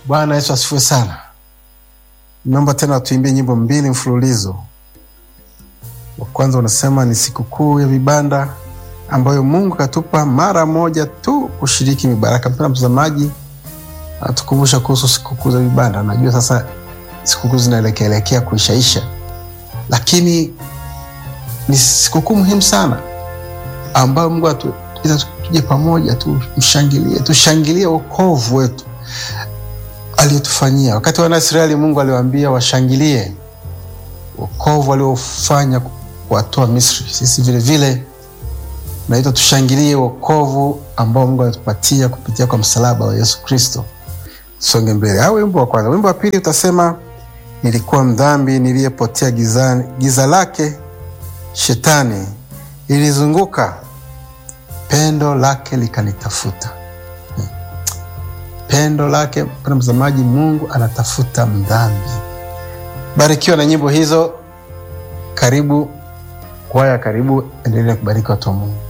Bwana Yesu asifiwe sana. Naomba tena tuimbie nyimbo mbili mfululizo. Wa kwanza unasema ni sikukuu ya vibanda ambayo Mungu katupa mara moja tu kushiriki mibaraka. Mpendwa mtazamaji, atukumbusha kuhusu sikukuu za vibanda. Najua sasa sikukuu zinaelekeelekea kuishaisha, lakini ni sikukuu muhimu sana ambayo Mungu atuita tuje pamoja, tumshangilie, tushangilie wokovu wetu aliyotufanyia. Wakati wana Israeli, Mungu aliwaambia washangilie wokovu aliofanya kuwatoa Misri. Sisi vilevile naitwa tushangilie wokovu ambao Mungu alitupatia kupitia kwa msalaba wa Yesu Kristo. Songe mbele. Au wimbo wa kwanza. Wimbo wa pili utasema nilikuwa mdhambi niliyepotea gizani, giza lake shetani ilizunguka, pendo lake likanitafuta. Pendo lake, mpendwa mtazamaji, Mungu anatafuta mdhambi. Barikiwa na nyimbo hizo. Karibu kwaya, karibu endelea kubariki watu wa Mungu.